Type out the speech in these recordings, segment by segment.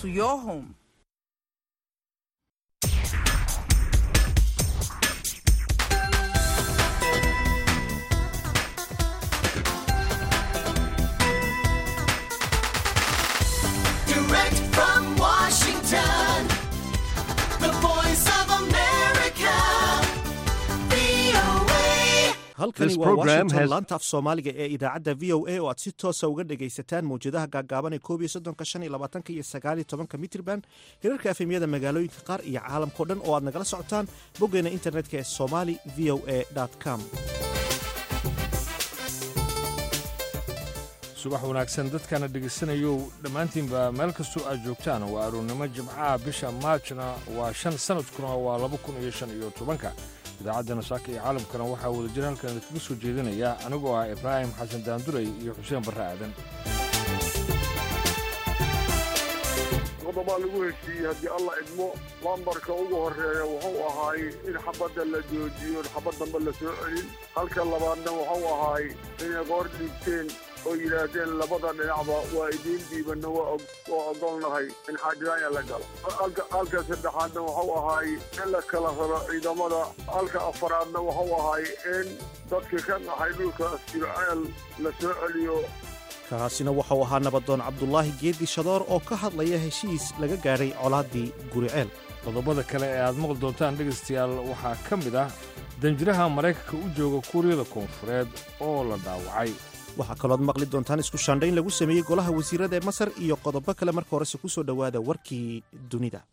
to your home. Direct from Washington, the voice of America, VOA. halkani This waa program washington has- laanta af soomaaliga ee idaacadda v o a oo aad si toosa uga dhagaysataan mawjadaha gaagaaban ee koob iyo soddonka shan iyo labaatanka iyo sagaal iyo tobanka mitrban hirarka efemyada magaalooyinka qaar iyo caalamkao dhan oo aad nagala socotaan boggeena internetka ee somali v o a com subax wanaagsan dadkana dhegaysanayow dhammaantiinba meel kastoo aad joogtaan waa aroornimo jimcaha bisha maajna waa shan sanadkuna waa laba kun iyo shan iyo tobanka idaacaddana saaka iyo caalamkana waxaa wadajir halkan idinkaga soo jeedinaya anigoo ah ibraahim xasan daanduray iyo xuseen barre aadan qodobaa lagu heshiiyey haddii alla idmo lambarka ugu horeeya wuxuu ahaay in xabadda la joojiyo xabad dambe la soo celin halka labaadna wuxuu ahaay inay qoor dhiibteen oo yidhaahdeen labada dhinacba waa idiin dhiibanna waa og- waa ogolnahay in xaajiraanya la galo halka halka saddexaadna wuxuu ahaay in la kala raro ciidamada halka afaraadna wuxuu ahaay in dadka ka dhaxay dhulka asjirceel la soo celiyo kaasina waxau ahaa nabadoon cabdulaahi geedi shadoor oo ka hadlaya heshiis laga gaadhay colaaddii guriceel qodobada kale ee aad maqli doontaan dhegaystayaal waxaa ka mid ah danjiraha maraykanka u jooga kuuriyada koonfureed oo la dhaawacay waxaa kalooad maqli doontaan isku shaandhayn lagu sameeyey golaha wasiirada ee masar iyo qodobo kale marka horese ku soo dhowaada warkii dunida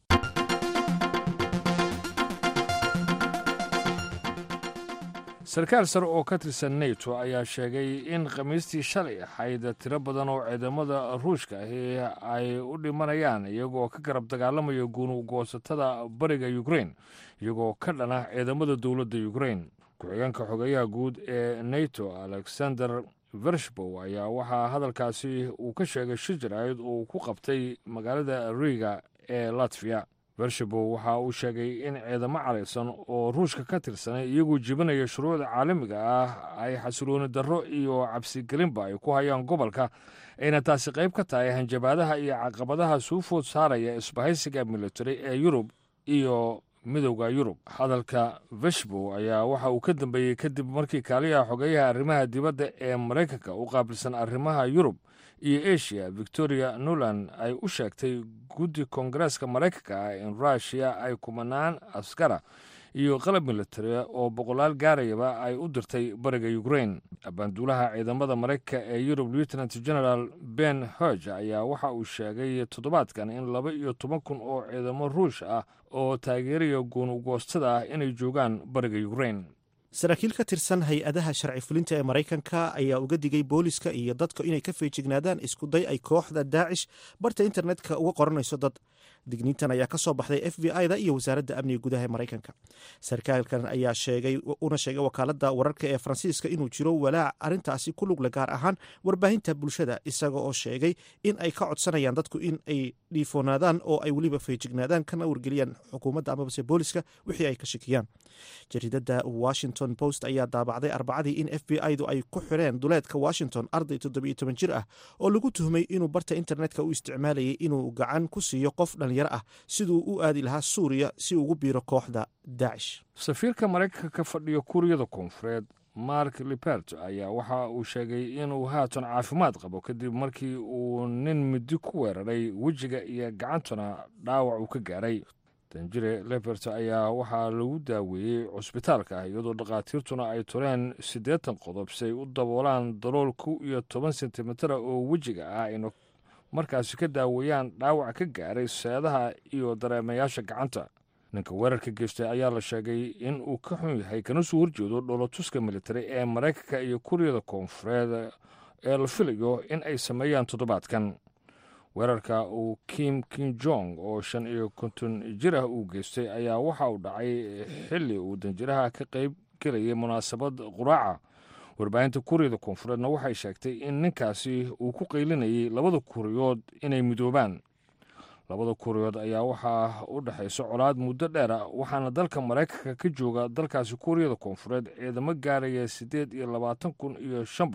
sarkaal sare oo ka tirsan neto ayaa sheegay in khamiistii shalay ahayd tiro badan oo ciidamada ruushka ahi ay u dhimanayaan iyagoo ka garab dagaalamaya guunugoosatada bariga ukrain iyagoo ka dhana ciidamada dowladda ukrain ku-xigeenka xogeyaha guud ee neto alexander vershbow ayaa waxaa hadalkaasi uu ka sheegay shir jaraa'id uu ku qabtay magaalada riga ee latviya bershabow waxa uu sheegay in ciidamo caraysan oo ruushka ka tirsanay iyagoo jibinaya shuruucda caalamiga ah ay xasilooni darro iyo cabsigelinba ay ku hayaan gobolka ayna taasi qayb ka tahay hanjabaadaha iyo caqabadaha suu food saaraya isbahaysiga military ee yurub iyo midowda yurub hadalka veshbow ayaa waxa uu ka dambeeyey kadib markii kaaliyaha xogeyaha arrimaha dibadda ee maraykanka u qaabilsan arrimaha yurub iyo asia victoria nuland ay u sheegtay guddi koongareeska maraykanka ah in rushia ay kumanaan askara iyo qalab military oo boqolaal gaarayaba ay u dirtay bariga ukrain abaanduulaha ciidamada maraykanka ee yurub lieutenant general ben hodge ayaa waxa uu sheegay toddobaadkan in laba iyo toban kun oo ciidamo ruush ah oo taageeraya guunugoostada ah inay joogaan bariga ukrain saraakiil ka tirsan hay-adaha sharci fulinta ee maraykanka ayaa uga digay booliska iyo dadka inay ka feejignaadaan iskuday ay kooxda daacish barta internetka uga qoranayso dad digniintan ayaa ka soo baxday f b i da iyo wasaaradda amniga gudaha ee maraykanka sarkaalkan ayaa sheegay una sheegay wakaaladda wararka ee faransiiska inuu jiro walaac arrintaasi ku lugle gaar ahaan warbaahinta bulshada isaga oo sheegay in ay ka codsanayaan dadku in ay dhiifoonaadaan oo ay weliba feejignaadaan kana wargeliyaan xukuumadda amabase booliska wixii ay ka shakiyaan jariidada washington post ayaa daabacday arbacadii in f b i-du ay ku xireen duleedka washington arday toddobiyo toban jir ah oo lagu tuhmay inuu barta internetka u isticmaalayay inuu gacan ku siiyo qof dhalinyaro ah siduu u aadi lahaa suuriya si ugu biiro kooxda daacish safiirka maraykanka ka fadhiya kuuriyada koonfureed mark libert ayaa waxa uu sheegay inuu haatan caafimaad qabo kadib markii uu nin midi ku weeraray wejiga iyo gacantuna dhaawac uu ka gaaray danjire lebert ayaa waxaa lagu daaweeyey cusbitaalka iyadoo dhakhaatiirtuna ay tureen siddeetan qodob si ay u daboolaan dalool kow iyo toban sentimitara oo wejiga ah ayna markaasi ka daaweeyaan dhaawac ka gaaray seedaha iyo dareemayaasha gacanta ninka weerarka geystay ayaa la sheegay in uu ka xun yahay kana soo horjeedo dhoolotuska militari ee maraykanka iyo kuuriyada koonfureed ee la filayo in ay sameeyaan toddobaadkan weerarka uu kim kin jong oo shan iyo konton jir ah uu geystay ayaa waxa uu dhacay xilli uu danjiraha ka qayb gelayay munaasabad quraaca warbaahinta kuuriyada koonfureedna waxay sheegtay in ninkaasi uu ku qaylinayay labada kuuriyood inay midoobaan labada kuuriyood ayaa waxaa u dhexaysa colaad muddo dheer ah waxaana dalka maraykanka ka jooga dalkaasi kuuriyada koonfureed ciidamo gaaraya siddeed iyo labaatan kun iyo shan boqol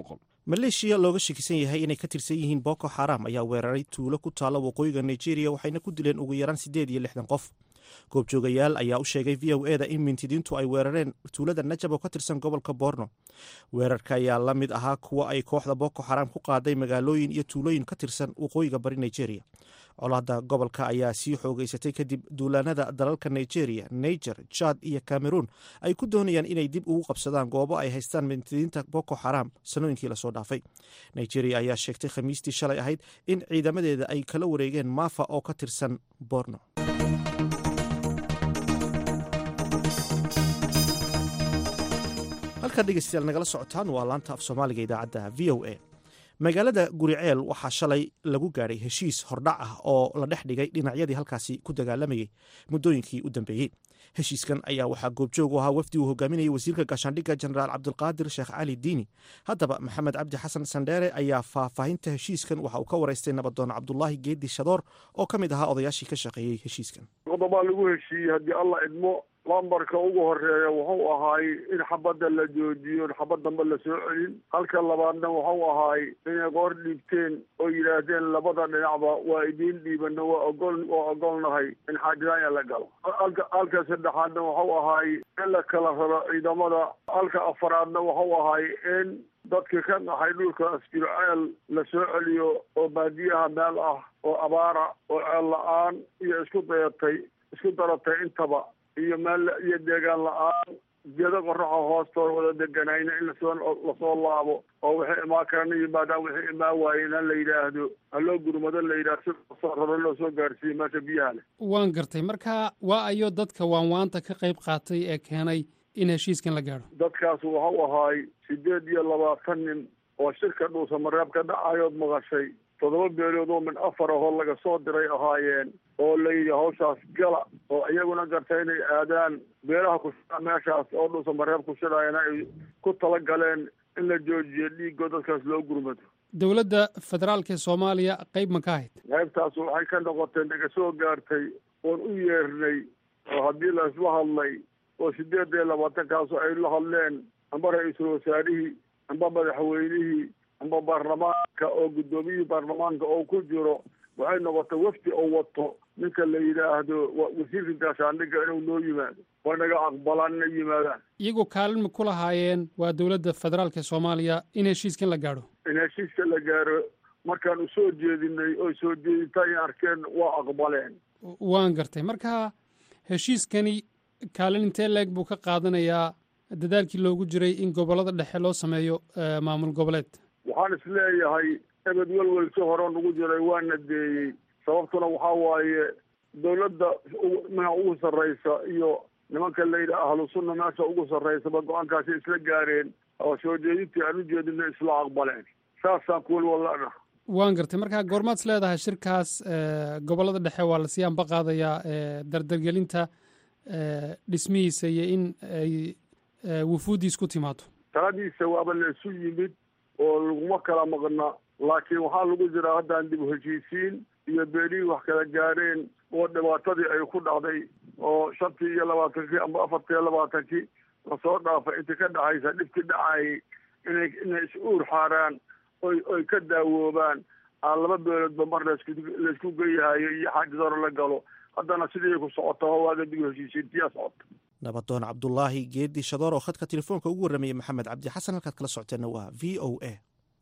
maleeshiya looga shakisan yahay inay ka tirsan yihiin boko xaram ayaa weeraray tuulo ku taalla waqooyiga nigeria waxayna ku dileen ugu yaraan siddeed iyo lixdan qof goobjoogayaal ayaa u sheegay v o eda in mintidiintu ay weerareen tuulada najab oo ka tirsan gobolka borno weerarka ayaa la mid ahaa kuwa ay kooxda boko xaram ku qaaday magaalooyin iyo tuulooyin ka tirsan waqooyiga bari nigeria colaadda gobolka ayaa sii xoogeysatay kadib duulaanada dalalka nigeria niger jad iyo cameroon ay ku doonayaan inay dib ugu qabsadaan goobo ay haystaan mintidiinta boko xaram sanooyinkii lasoo dhaafay nigeria ayaa sheegtay khamiistii shalay ahayd in ciidamadeeda ay kala wareegeen maafa oo ka tirsan borno halkaa dhegeystayaal nagala socotaan waa laanta af soomaaliga idaacadda v o a magaalada guriceel waxaa shalay lagu gaadhay heshiis hordhac ah oo la dhex dhigay dhinacyadii halkaasi ku dagaalamayay muddooyinkii u dambeeyey heshiiskan ayaa waxaa goobjoog u ahaa wafdi uu hogaaminayay wasiirka gaashaandhigga jenaraal cabdulqaadir sheekh cali diini haddaba maxamed cabdi xasan sandheere ayaa faahfaahinta heshiiskan waxa uu ka waraystay nabadoon cabdulaahi geedi shadoor oo ka mid ahaa odayaashii ka shaqeeyey heshiiskan qodobaa lagu heshiiyey haddii alla idmo lambarka ugu horeeya wuxuu ahaay in xabadda la joojiyo xabad dambe lasoo celin halka labaadna wuxuu ahaay inay qoor dhiibteen oo yidhaahdeen labada dhinacba waa idiin dhiibana waa ogol waa ogolnahay in xaajiraanya la galo halka halka saddexaadna wuxuu ahaay in la kala raro ciidamada halka afaraadna wuxuu ahaay in dadka ka dhaxay dhulka asjirceel la soo celiyo oo baadiyaha meel ah oo abaara oo ceel la-aan iyo isku dayatay isku daratay intaba iyo meel iyo deegaan la-aan geedo qoraxa hoostooda wada deganayna in lasoo lasoo laabo oo wixii imaan karana yimaadaan wixii imaan waayena la yidhaahdo haloo gurmado la yidhahdo si lasoo raro loo soo gaarsiiyo meesha biyaha leh waan gartay marka waa ayo dadka waanwaanta ka qayb qaatay ee keenay in heshiiskan la gaadho dadkaas waxau ahaay sideed iyo labaatan nin oo shirka dhuusamareeb ka dhacayood maqashay toddoba beelood oo min afar ahoo laga soo diray ahaayeen oo layidhi hawshaas gala oo iyaguna gartay inay aadaan beelaha kushia meeshaas oo dhuusamareeb ku shidayana ay ku tala galeen in la joojiyo dhiigoo dadkaas loo gurmado dowladda federaalka ee soomaaliya qayb ma ka ahayd qaybtaas waxay ka noqotay naga soo gaartay oon u yeernay oo haddii la isla hadlay oo sideed iyo labaatankaas ay la hadleen amba ra-iisul wasaarihii amba madaxweynihii amba baarlamaanka oo guddoomiyihii baarlamaanka oo ku jiro waxay noqotay wafdi oo wato ninka la yidhaahdo wasiirka gaashaandhigga inuu noo yimaado waa naga aqbalaan inay yimaadaan iyagoo kaalin ma ku lahaayeen waa dowladda federaalka ee soomaaliya in heshiiskan la gaadho in heshiiska la gaaro markaan u soo jeedinay oo soo jeedinta ay arkeen waa aqbaleen waan gartay marka heshiiskani kaalin intee leeg buu ka qaadanayaa dadaalkii loogu jiray in gobollada dhexe loo sameeyo maamul goboleed waxaan is leeyahay ebed welwelsi hore nagu jiray waana deeyey sababtuna waxaa waaye dowladda mia ugu sarraysa iyo nimanka layidhi ahlu sunna meesha ugu sarraysaba go-aankaasi isla gaareen oo soo jeedintii aan u jeedina isla aqbaleen saasaan kuwel walana waan gartay marka goormaad is leedahay shirkaas gobollada dhexe waa lasii anba qaadayaa dardargelinta dhismihiisa iyo in ay wufuuddiis ku timaado taladiisa waaba la isu yimid oo laguma kala maqna laakiin waxaa lagu jiraa haddaan dib u heshiisiin iyo beenihii wax kala gaareen oo dhibaatadii ay ku dhacday oo shantii iyo labaatankii amba afartii iyo labaatankii lasoo dhaafay intii ka dhacaysa dhibkii dhacayay inay inay is uur xaaraan oy oy ka daawoobaan aan laba beeloodba mar lasku laysku geyahayo iyo xaajidaro la galo haddana sidii ku socota waaga dib u heshiisiintiyaa socota nabadoon cabdulaahi geedi shadoor oo khadka telefoonka ugu warramayay maxamed cabdi xasan halkaad kala socoteenna waa v o a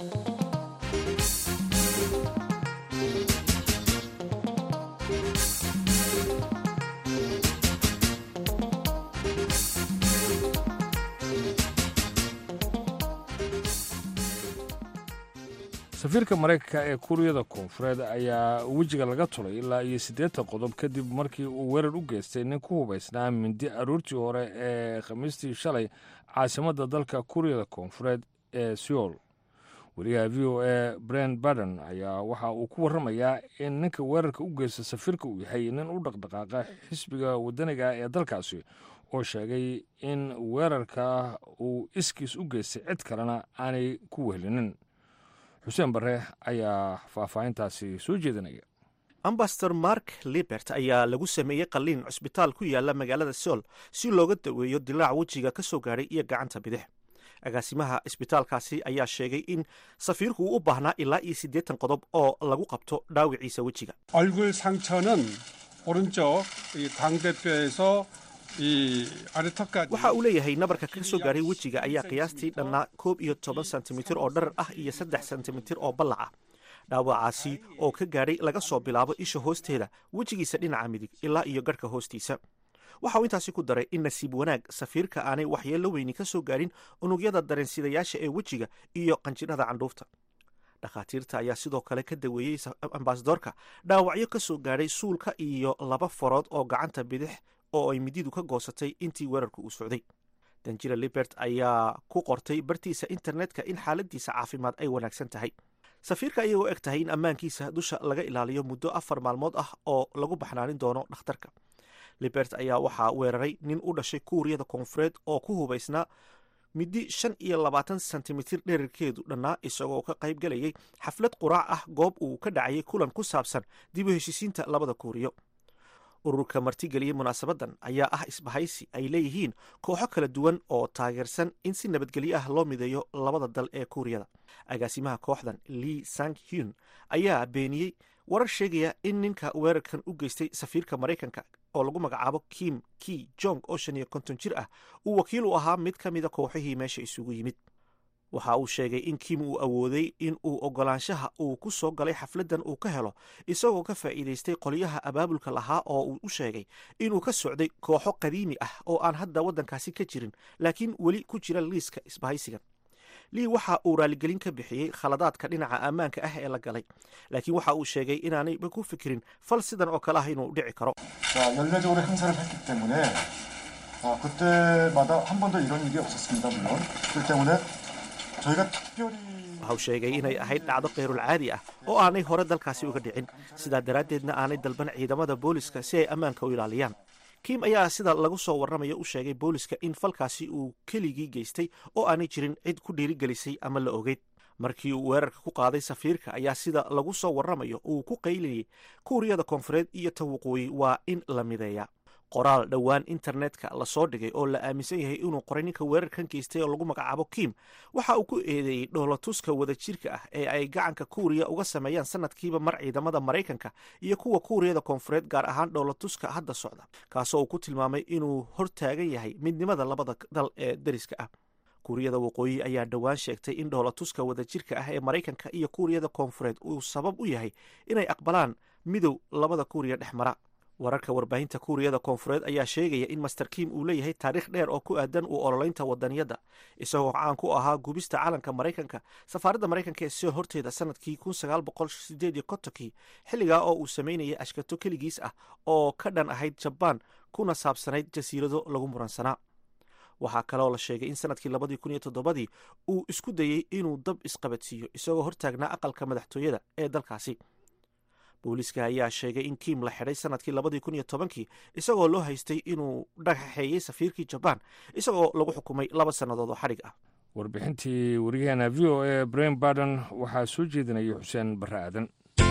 safiirka maraykanka ee kuuriyada koonfureed ayaa wejiga laga tulay ilaa iyo siddeetan qodob kadib markii uu weerar u geystay nin ku hubaysnaa mindi aroortii hore ee khamiistii shalay caasimadda dalka kuuriyada koonfureed ee seoul wariyaha v o a bren baden ayaa waxa uu ku warramayaa in ninka weerarka u geysta safiirka uu yahay nin u dhaqdhaqaaqa xisbiga waddaniga ee dalkaasi oo sheegay in weerarka uu iskiis u geystay cid kalena aanay ku wehlinin xuseen barre ayaa faahfaahintaasi soo jeedinaya ambasador mark libert ayaa lagu sameeyey qalliin cusbitaal ku yaala magaalada seoul si looga daweeyo dilaac wejiga ka soo gaadhay iyo gacanta bidix agaasimaha isbitaalkaasi ayaa sheegay in safiirku uu u baahnaa ilaa iyo siddeetan qodob oo lagu qabto dhaawiciisa wejiga 얼굴 상처는 오른쪽 이 광대뼈에서 이 아래턱까지 waxa uu leeyahay nabarka ka soo gaaray wejiga ayaa qiyaastii dhannaa koob iyo toban sentimitir oo dharar ah iyo saddex sentimitir oo ballac ah dhaawacaasi oo ka gaadhay laga soo bilaabo isha hoosteeda wejigiisa dhinaca midig ilaa iyo garhka hoostiisa waxa uu intaasi ku daray in nasiib wanaag safiirka aanay waxyeello weyni ka soo gaadhin unugyada dareensidayaasha ee wejiga iyo qanjidhada candhuufta dhakhaatiirta ayaa sidoo kale ka daweeyey ambasadorka dhaawacyo ka soo gaadhay suulka iyo laba farood oo gacanta bidix oo ay mididu ka goosatay intii weerarku uu socday danjira libert ayaa ku qortay bartiisa internetka in xaaladiisa caafimaad ay wanaagsan tahay safiirka ayagoo eg tahay in ammaankiisa dusha laga ilaaliyo muddo afar maalmood ah oo lagu baxnaanin doono dhakhtarka libert ayaa waxaa weeraray nin u dhashay kuuriyada koonfureed oo ku hubaysnaa midi shan iyo labaatan sentimitir dherarkeedu dhannaa isagoo ka qayb galayay xaflad quraac ah goob uu ka dhacayay kulan ku saabsan dib u heshisiinta labada kuuriyo ururka martigeliyey munaasabadan ayaa ah isbahaysi ay leeyihiin kooxo kala duwan oo taageersan in si nabadgelyo ah loo mideeyo labada dal ee kuuriyada agaasimaha kooxdan lee sang hun ayaa beeniyey warar sheegaya in ninka weerarkan u geystay safiirka maraykanka oo lagu magacaabo kim ki jong oo shan iyo konton jir ah uu wakiil u ahaa mid ka mida kooxihii meesha isugu yimid waxa uu sheegay in kim uu awooday in uu ogolaanshaha uu ku soo galay xafladdan uu ka helo isagoo ka faa'iidaystay qolyaha abaabulka lahaa oo uu u sheegay inuu ka socday kooxo qadiimi ah oo aan hadda waddankaasi ka jirin laakiin weli ku jira liiska isbahaysigan lii waxa uu raaligelin ka bixiyey khaladaadka dhinaca ammaanka ah ee la galay laakiin waxa uu sheegay inaanayba ku fikirin fal sidan oo kale ah inuu dhici karo 자, 연례적으로 행사를 했기 때문에 아, 그때마다 한 번도 이런 일이 없었습니다, 물론. 그렇기 때문에 저희가 특별히 waxa uu sheegay inay ahayd dhacdo keyrul caadi ah oo aanay hore dalkaasi uga dhicin sidaa daraaddeedna aanay dalban ciidamada booliska si ay ammaanka u ilaaliyaan kim ayaa sida lagu soo warramayo u sheegay booliska in falkaasi uu keligii geystay oo aanay jirin cid ku dhiirigelisay ama la ogeyd markii uu weerarka ku qaaday safiirka ayaa sida lagu soo warramayo uu ku qaylinayay kuuriyada koonfureed iyo ta waqooyi waa in la mideeya qoraal dhowaan internetka lasoo dhigay oo la aaminsan yahay inuu qoray ninka weerarkan geystay oo lagu magacaabo kim waxa uu ku eedeeyey dhoolatuska wadajirka ah ee ay gacanka kuuriya uga sameeyaan sanadkiiba mar ciidamada maraykanka iyo kuwa kuuriyada koonfureed gaar ahaan dhoolatuska hadda socda kaasoo uu ku tilmaamay inuu hortaagan yahay midnimada labada dal ee dariska ah kuuriyada waqooyi ayaa dhowaan sheegtay in dhoolatuska wadajirka ah ee maraykanka iyo kuuriyada koonfureed uu sabab u yahay inay aqbalaan midow labada kuuriya dhex mara wararka warbaahinta kuuriyada koonfureed ayaa sheegaya in master kim uu leeyahay taariikh dheer oo ku aadan u ololeynta wadaniyadda isagoo caan ku ahaa gubista calanka maraykanka safaaradda maraykanka ee soo horteeda sanadkii kun sagaal boqol sideed iyo kontonkii xilligaa oo uu sameynayay ashkato keligiis ah oo ka dhan ahayd jabaan kuna saabsanayd jasiirado lagu muransanaa waxaa kaloo la sheegay in sanadkii labadii kun iyo toddobadii uu isku dayey inuu dab isqabadsiiyo isagoo hortaagnaa aqalka madaxtooyada ee dalkaasi booliiska ayaa sheegay in kim la xidhay sanadkii labadii kun iyo tobankii isagoo loo haystay inuu dhagaxeeyey safiirkii jabaan isagoo lagu xukumay laba sannadood oo xadhig ah warbixintii wariyaheena v o a brain barden waxaa soo jeedinaya xuseen barre aadan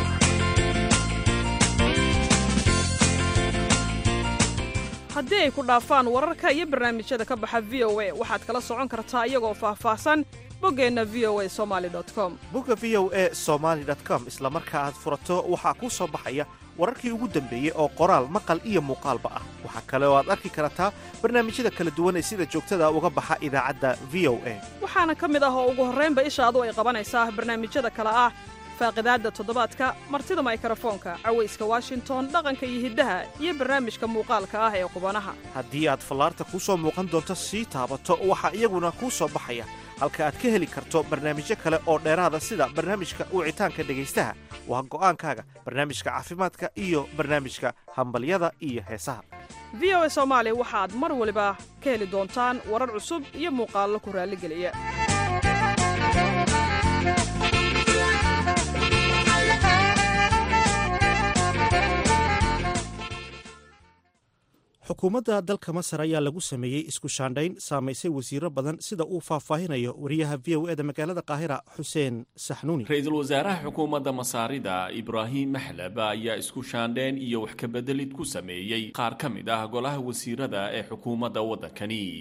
haddii ay ku dhaafaan wararka iyo barnaamijyada ka baxa v o a waxaad kala socon kartaa iyagoo faahfaahsan boggeenna v o a somali com bugga v o a somaly com isla marka aad furato waxaa kuu soo baxaya wararkii ugu dambeeyey oo qoraal maqal iyo muuqaalba ah waxaa kale oo aad arki kartaa barnaamijyada kala duwan ee sida joogtada uga baxa idaacadda v o a waxaana ka mid ah oo ugu horraynba ishaadu ay qabanaysaa barnaamijyada kale ah faaqidaadda toddobaadka martida maykarafoonka cawayska washington dhaqanka iyo hiddaha iyo barnaamijka muuqaalka ah ee qubanaha haddii aad fallaarta kuu soo muuqan doonto sii taabato waxaa iyaguna kuu soo baxaya halka aad ka heli karto barnaamijyo kale oo dheeraada sida barnaamijka wicitaanka dhegaystaha waa go'aankaaga barnaamijka caafimaadka iyo barnaamijka hambalyada iyo heesaha v o a soomaali waxaad mar waliba ka heli doontaan warar cusub iyo muuqaallo ku raalligeliya xukuumadda dalka masar ayaa lagu sameeyey isku shaandhayn saamaysay wasiiro badan sida uu faahfaahinayo wariyaha v o eda magaalada qaahira xuseen saxnuuni ra-iisul wasaaraha xukuumadda masaarida ibraahim maxlab ayaa isku shaandheen iyo wax kabeddelid ku sameeyey qaar ka mid ah golaha wasiirada ee xukuumadda waddankani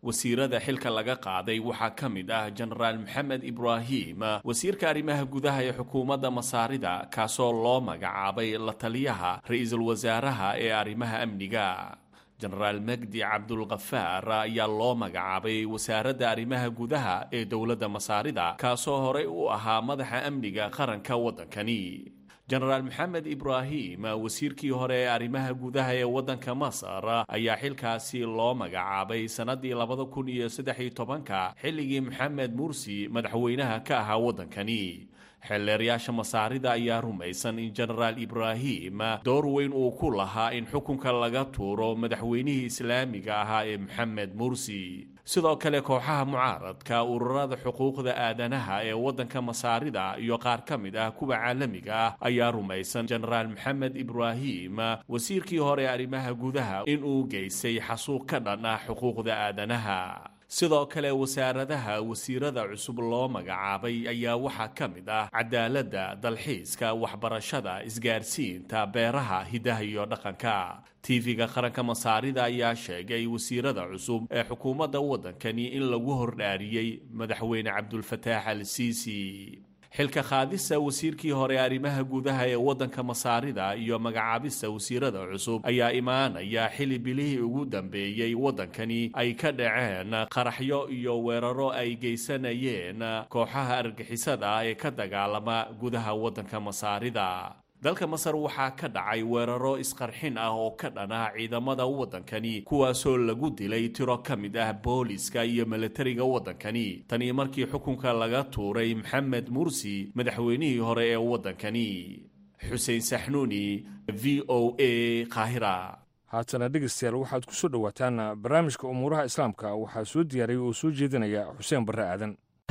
wasiirada xilka laga qaaday waxaa ka mid ah jenaraal maxamed ibraahim wasiirka arrimaha gudaha ee xukuumadda masaarida kaasoo loo magacaabay la taliyaha ra-iisul wasaaraha ee arrimaha amniga jenaraal magdi cabdulkafaar ayaa loo magacaabay wasaaradda arrimaha gudaha ee dowladda masaarida kaasoo horey u ahaa madaxa amniga qaranka waddankani jenaraal maxamed ibraahim wasiirkii hore ee arrimaha gudaha ee waddanka masar ayaa xilkaasi loo magacaabay sannaddii labada kun iyo saddex iyo tobanka xilligii maxamed mursi madaxweynaha ka ahaa waddankani xeelleerayaasha masaarida ayaa rumaysan in jenaraal ibraahim door weyn uu ku lahaa in xukunka laga tuuro madaxweynihii islaamiga ahaa ee maxamed mursi sidoo kale kooxaha mucaaradka ururada xuquuqda aadanaha ee waddanka masaarida iyo qaar ka mid ah kuwa caalamiga ah ayaa rumaysan jenaraal maxamed ibraahim wasiirkii hore ee arrimaha gudaha inuu geystay xasuuq ka dhan ah xuquuqda aadanaha sidoo kale wasaaradaha wasiirada cusub loo magacaabay ayaa waxaa ka mid ah cadaaladda dalxiiska waxbarashada isgaarsiinta beeraha hidaha iyo dhaqanka tv-ga qaranka masaarida ayaa sheegay wasiirada cusub ee xukuumadda waddankani in lagu hordhaariyey madaxweyne cabdulfataax al siisi xilka qaadista wasiirkii hore arrimaha gudaha ee waddanka masaarida iyo magacaabista wasiirada cusub ayaa imaanaya xili bilihii ugu dambeeyey waddankani ay ka dhaceen qaraxyo iyo weeraro ay geysanayeen kooxaha argixisada ee ka dagaalama gudaha waddanka masaarida dalka masar waxaa ka dhacay weeraro isqarxin ah oo ka dhan ah ciidamada waddankani kuwaasoo lagu dilay tiro ka mid ah booliska iyo milatariga waddankani tanii markii xukunka laga tuuray maxamed mursi madaxweynihii hore ee waddankani xuseen saxnuuni v o a qaahira haatana dhegeystayaal waxaad ku soo dhowaataan barnaamijka umuuraha islaamka waxaa soo diyaariyay oo soo jeedinaya xuseen barre aadan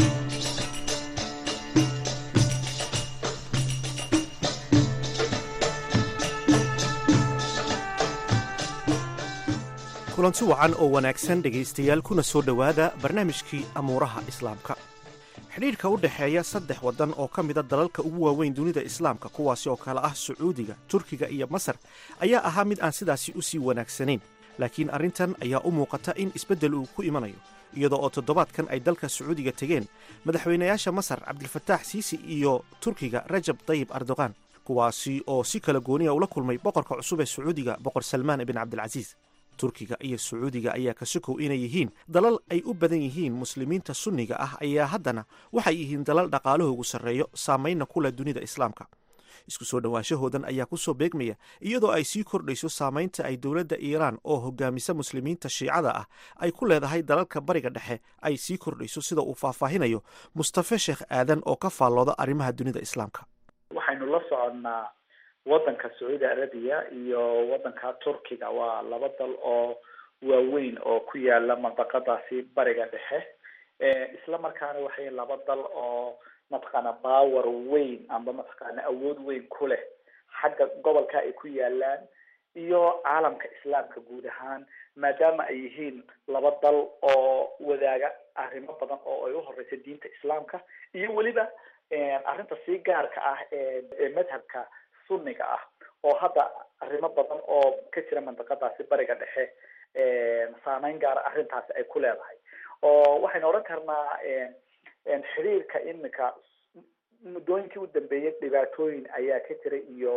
kulanti wacan oo wanaagsan dhegaystayaal kuna soo dhowaada barnaamijkii amuuraha islaamka xidhiidhka u dhexeeya saddex waddan oo ka mida dalalka ugu waaweyn dunida islaamka kuwaasi oo kale ah sacuudiga turkiga iyo masar ayaa ahaa mid aan sidaasi u sii wanaagsanayn laakiin arrintan ayaa u muuqata in isbeddel uu ku imanayo iyadoo oo toddobaadkan ay dalka sacuudiga tegeen madaxweynayaasha masar cabdilfataax siisi iyo turkiga rajab dayib erdogan kuwaasi oo si kala gooniya ula kulmay boqorka cusub ee sacuudiga boqor salmaan ibn cabdilcasiis turkiga iyo sacuudiga ayaa ka sokow inay yihiin dalal ay u badan yihiin muslimiinta sunniga ah ayaa haddana waxay yihiin dalal dhaqaalahoogu sarreeyo saamaynna ku leh dunida islaamka isku soo dhowaanshahoodan ayaa ku soo beegmaya iyadoo ay sii kordhayso saamaynta ay dowladda iiraan oo hogaamisa muslimiinta shiicada ah ay ku leedahay dalalka bariga dhexe ay sii kordhayso sida uu faahfaahinayo mustafe sheekh aadan oo ka faallooda arrimaha dunida islaamka waxaynu la soconnaa waddanka sacuudi arabiya iyo waddanka turkiga waa laba dal oo waaweyn oo ku yaala mandaqadaasi bariga dhexe isla markaana waxay laba dal oo mataqaana power weyn amba mataqaana awood weyn ku leh xagga gobolka ay ku yaalaan iyo caalamka islaamka guud ahaan maadaama ay yihiin laba dal oo wadaaga arrimo badan oo ay uhoreysa diinta islaamka iyo weliba arrinta sii gaarka ah ee madhabka sunniga ah oo hadda arrimo badan oo ka jira mandaqadaasi bariga dhexe saameyn gaara arrintaasi ay ku leedahay oo waxaynu odhan karnaa xiriirka imika muddooyinkii u dambeeyay dhibaatooyin ayaa ka jira iyo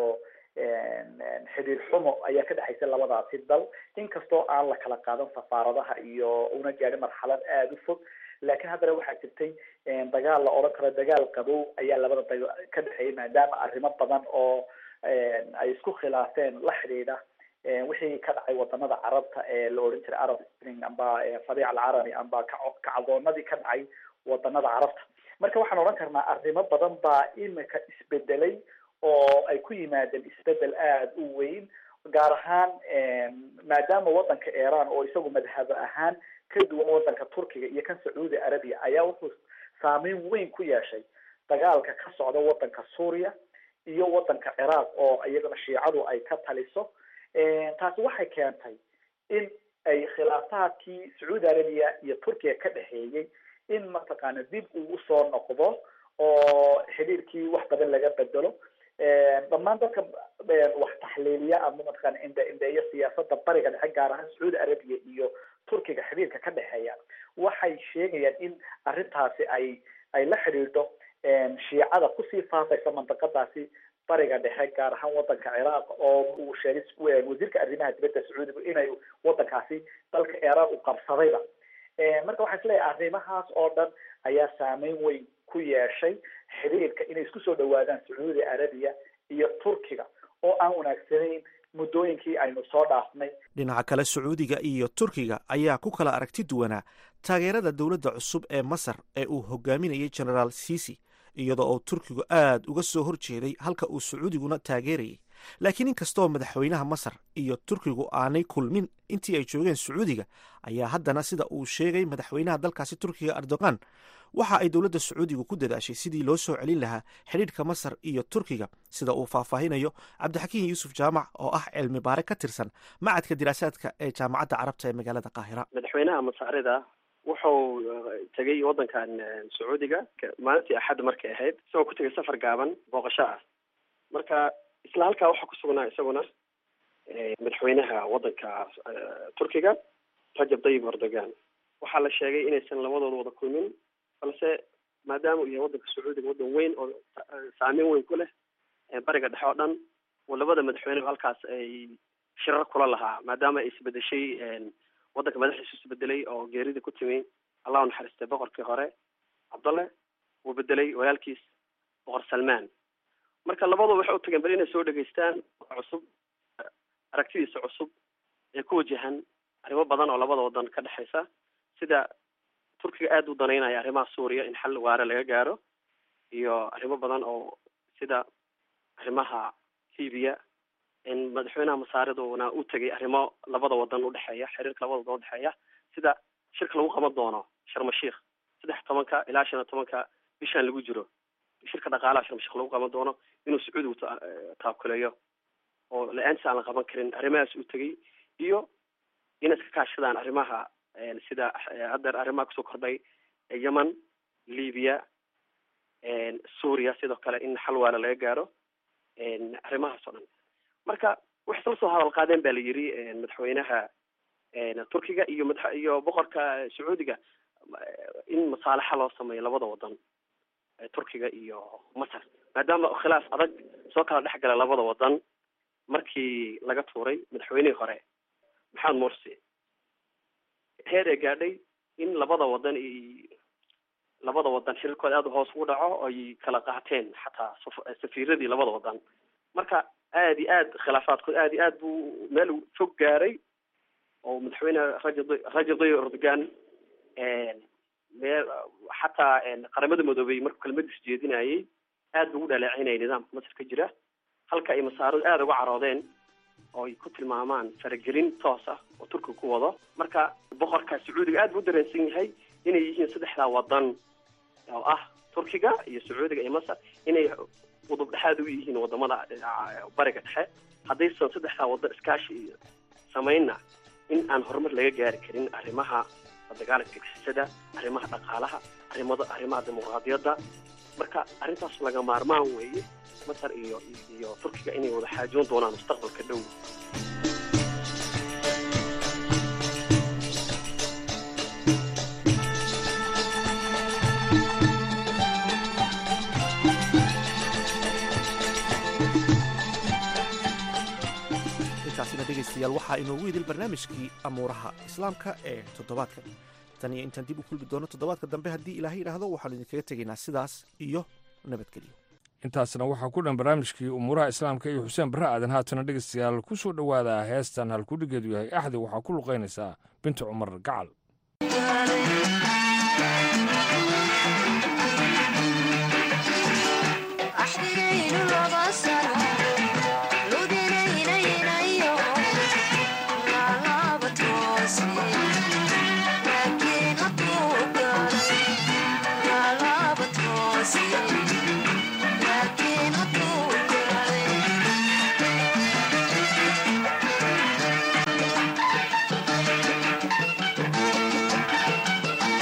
xiriir xumo ayaa ka dhexaysa labadaasi dal inkastoo aan la kala qaadan safaaradaha iyo una gaadhin marxalad aada u fog laakiin haddana waxaa jirtay dagaal la odhan karo dagaal qabow ayaa labada da ka dhexeeyay maadaama arrimo badan oo ay isku khilaafeen la xidhiidha wixii ka dhacay wadanada carabta ee la odhan jiray arab spring amba fariic alcarabi amba kacdoonadii ka dhacay wadanada carabta marka waxaan odhan karnaa arrimo badan baa imika isbedelay oo ay ku yimaadeen isbedel aada u weyn gaar ahaan maadaama wadanka iran oo isagu madhabo ahaan ka duwan wadanka turkiga iyo kan sacuudi arabia ayaa wuxuu saameyn weyn ku yeeshay dagaalka ka socda wadanka suuriya iyo wadanka ciraaq oo iyagana shiicadu ay ka taliso taasi waxay keentay in ay khilaafaadkii sacuudi arabia iyo turkiga ka dhexeeyey in mataqaana dib uu usoo noqdo oo xidhiirkii wax badan laga bedelo dhammaan dadka wax taxliiliya ama mataqaana indhe indheeya siyaasada bariga dhexe gaar ahaan sacuudi arabiya iyo turkiga xiriirka ka dhexeeya waxay sheegayaan in arrintaasi ay ay la xidhiidho shiicada kusii faafaysa mandaqadaasi bariga dhexe gaar ahaan wadanka ciraaq oo uu sheegay wasiirka arrimaha dibadda sacuudiga inay wadankaasi dalka iiraan u qabsadayba marka waxaa isleeyahay arrimahaas oo dhan ayaa saameyn weyn ku yeeshay xiriirka inay isku soo dhawaadaan sacuudi arabiya iyo turkiga oo aan wanaagsanayn muddooyinkii aynu soo dhaafnay dhinaca kale sacuudiga iyo turkiga ayaa ku kala aragti duwanaa taageerada dowladda cusub ee masar ee uu hogaaminayay genaraal sisi iyadoo uu turkigu aad uga soo hor jeeday halka uu sacuudiguna taageerayay laakiin inkastoo madaxweynaha masar iyo turkigu aanay kulmin intii ay joogeen sacuudiga ayaa haddana sida uu sheegay madaxweynaha dalkaasi turkiga erdogan waxa ay dowladda sacuudigu ku dadaashay sidii loo soo celin lahaa xidhiidhka masar iyo turkiga sida uu faahfaahinayo cabdixakiin yuusuf jaamac oo ah cilmi baare ka tirsan macadka diraasaadka ee jaamacadda carabta ee magaalada qaahira madaxweynaha masaarida wuxuu tegay wadankan sacuudiga maalintii axad markay ahayd isagoo ku tegay safar gaaban booqasho ah marka isla halkaa waxaa kusugnaa isaguna madaxweynaha wadanka turkiga rajab tayyib erdogan waxaa la sheegay inaysan labadooda wada kulmin balse maadaama uu yahay wadanka sacuudiga wadan weyn oo saameyn weyn ku leh bariga dhexe oo dhan oo labada madaxweyne halkaas ay shirar kula lahaa maadaama ay isbedeshay wadanka madaxiisu isbedelay oo geerida ku timi allah u naxariistay boqorkii hore cabdalle uu bedelay walaalkiis boqor salmaan marka labaduba waxay u tageen bal inay soo dhegaystaan cusub aragtidiisa cusub ee ku wajahan arrimo badan oo labada wadan ka dhexaysa sida turkiga aada u danaynaya arrimaha suuriya in xal waare laga gaaro iyo arrimo badan oo sida arrimaha libiya in madaxweynaha masaariduna u tegay arrimo labada wadan udhexeeya xiriirka labada wadan udhexeeya sida shirka lagu qaban doono sharmashiikh saddex tobanka ilaa shan iyo tobanka bishan lagu jiro shirka dhaqaalaha sharmashiikh lagu qaban doono inuu sacuudigu taakuleeyo oo la-aantiis aan la qaban karin arrimahaas u tegay iyo inay iska kaashadaan arrimaha sida haddeer arrimaha kusoo kordhay yemen libya suuriya sidoo kale in xal waala laga gaaro arrimahaas oo dhan marka waxay isla soo hadal qaadeen ba la yiri madaxweynaha turkiga iyo mada iyo boqorka sacuudiga in masaalaxa loo sameeyo labada wadan turkiga iyo masar maadaama khilaaf adag soo kala dhex gala labada wadan markii laga tuuray madaxweynihii hore maxamed morsi heer ee gaadhay in labada wadan i labada wadan xiriirkooda aada hoos ugu dhaco ay kala qaateen xataa safiiradii labada wadan marka aada iyo aad khilaafaadkood aada iyo aad buu meel fog gaaray oo madaxweyne rajab rajab tayyib erdogan meel xataa qaramada midoobey markuu kelmadiis jeedinayay aad buu ugu dhaleecinayay nidaamka masar ka jira halka ay masaaradu aada uga caroodeen oo ay ku tilmaamaan faragelin toos ah oo turkiga ku wado marka boqorka sacuudiga aad buu u dareensan yahay inay yihiin saddexdaa wadan oo ah turkiga iyo sacuudiga iyo masar inay udub dhexaad u yihiin wadamada bariga dhexe haddaysan saddexdaa wadan iskaashi samaynna in aan horumar laga gaari karin arrimaha dagaalanka gixisada arrimaha dhaqaalaha arrimada arrimaha dimuqraadiyadda marka arrintaas laga maarmaan weeye masar iyo iyo turkiga inay wada xaajoon doonaan mustaqbalka dhow intaasina dhegaystayaal waxaa inoogu idil barnaamijkii amuuraha islaamka ee toddobaadkan tan iyo intaan dib u kulmi doono toddobaadka dambe haddii ilaahay yidhaahdo waxaanu idinkaga tegaynaa sidaas iyo nabadgelyo intaasna waxaa ku dhan barnaamijkii umuuraha islaamka iyo xuseen barre aadan haatana dhegaystayaal ku soo dhowaada heestan halkudhigeedu yahay axdi waxaa ku luqaynaysaa binta cumar gacal Thank you.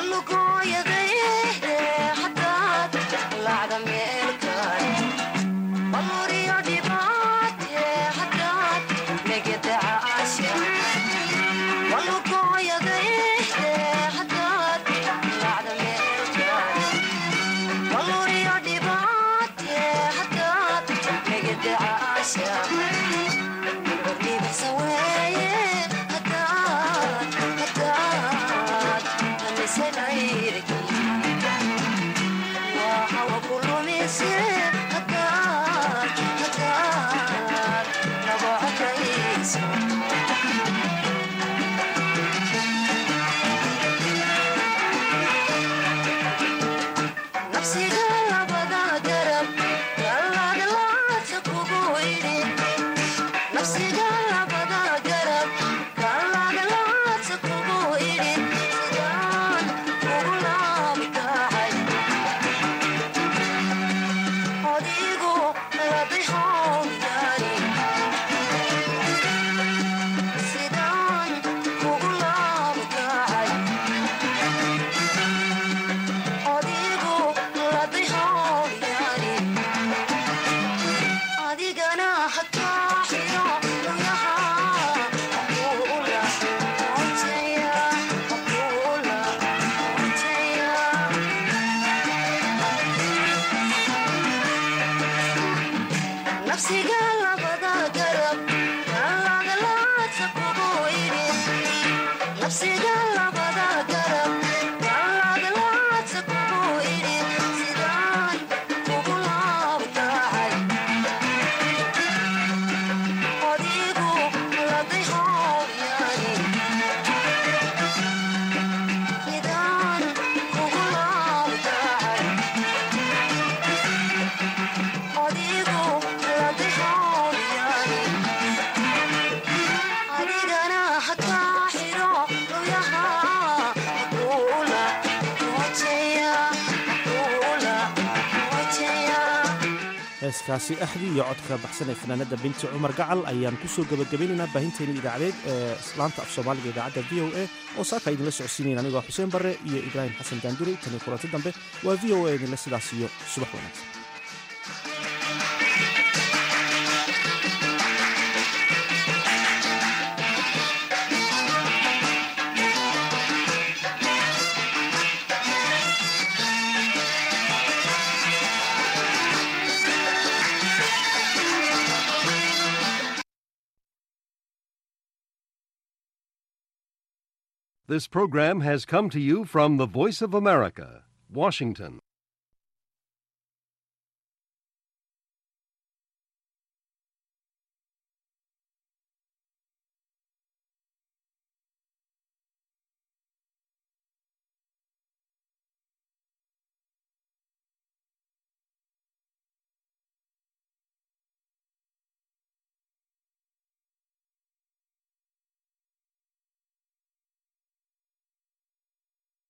heeskaasi axdi iyo codka baxsan ee fanaanada binti cumar gacal ayaan ku soo gebagabaynaynaa baahinteena idaacadeed ee laanta af soomaaliga idaacadda v o a oo saaka idinla socodsiinayn anigoo xuseen barre iyo ibraahim xasan daanduri taniyo kulanti dambe waa v o a idinle sidaas iyo subax wanaagsan This program has come to you from the Voice of America, Washington.